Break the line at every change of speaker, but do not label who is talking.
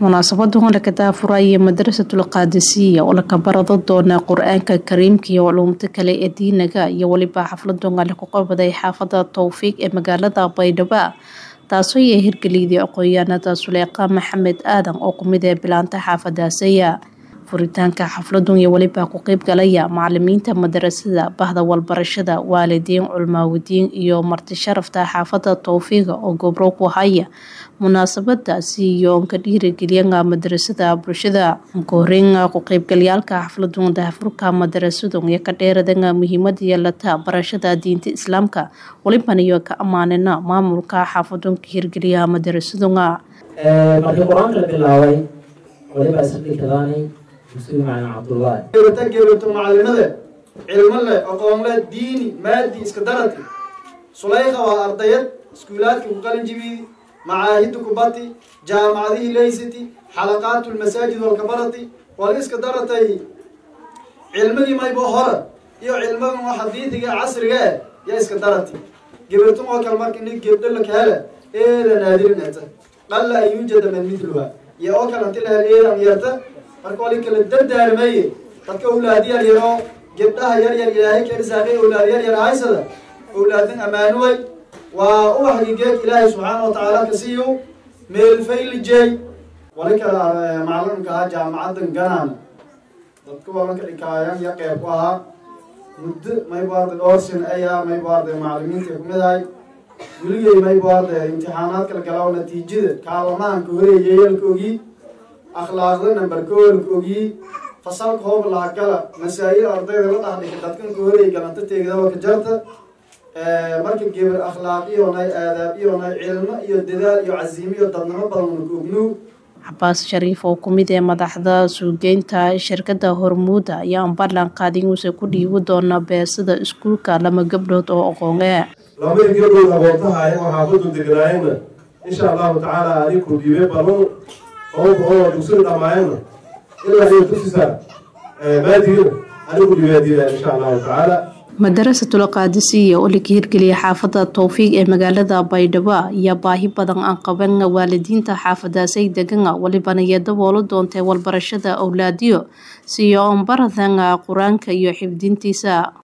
munaasabaddan laga daafuraya madrasatul qaadisiya oo laga barado doona qur-aanka kariimka iyo culuumta kale ee diinaga iyo weliba xafladan lagu qabaday xaafada towfiiq ee magaalada baydhabo taasoo ay hirgeliyday aqoon-yahanada suleeqa maxamed aadan oo kumid ee bilaanta xaafadaasaya furitaanka xafladun iyo weliba ku qeyb galaya macalimiinta madarasada bahda walbarashada waalidiin culmaawidiin iyo marti sharafta xaafada towfiiqa oo gobro ku haya munaasabadaasi iyo ka dhiirigeliyaa madarasada bulshada koreyn ku qeybgalayaalka xafladun daafurka madarasadu iyo ka dheeradana muhiimada yeelata barashada diinta islaamka waliban iyo ka ammaanina maamulka xaafadun ka hirgeliya madarasaduna
markii qur-aanka la bilaabay waliba isdhikadaanay muslim macalin cabdullaahi
geerata geerato macalimada cilmo leh aqoon leh diini maadi iska darati sulayqa waa ardayad iskuulaadka ku qalin jibidi macaahidda kubati jaamacadihii laysati xalaqaatu lmasaajid walkabarati wal iska daratay cilmadii maybo hore iyo cilmadan oo xadiidiga casriga eh yaa iska darati gebertun oo kale marka nin gebdho la kahela eeda naadirinata qalla an yuujada man midluha iyo oo kale hanti lahel eedan yarta marka wali kala dardaarmeeye dadka awlaad yar yaroo gebdhaha yar yar ilaahay ka risaaqay awlaad yar yar haysada awlaadin ammaanuway waa u xagigeed ilaahay subxaana wa tacaala ka siiyo meelfaylijey wali kala macalimka ahaa jaamacadan ganaan dadka walanka dhikaayan ya qeyb ku ahaa muddo maybaarda dhowrsin ayaa maybaarda macalimiinta kumid ahay weligey maybaarda imtixaanaadka la galaa natiijada kaalamahanka horeeyeyalka ogii akhlaaqda number koolka ogii fasalka hoob lahagala masaa'il ardayda la dhaxdhika dadkanka horeey galanta teegdaba ka jarta marka geber akhlaaq iyonay aadaab iyonay cilmo iyo dadaal iyo casiimo iyo dadnimo badan ka ognuug
cabaas shariif oo kumid ee madaxda suugeynta shirkada hormuuda ayaa ballan qaadin uuse ku dhiibi doona beesada iskuulka lama gabdhood oo aqoonee
labadii gabdhood aqoontaha ayagoo xaafadu deganaayeenna insha allahu tacaala adinku dhiibe badan oo oo dugsiga dhammaayeenna ilaa iyo tusisa maadigina anigu dhibaadiya insha allahu tacaala
madarasatul qaadisiya oo laga hirgeliyay xaafada towfiiq ee magaalada baydhabo ayaa baahi badan aan qaban waalidiinta xaafadaasay degana walibana iyo daboolo doontay walbarashada owlaadiyo siyo onbaradan qur-aanka iyo xifdintiisa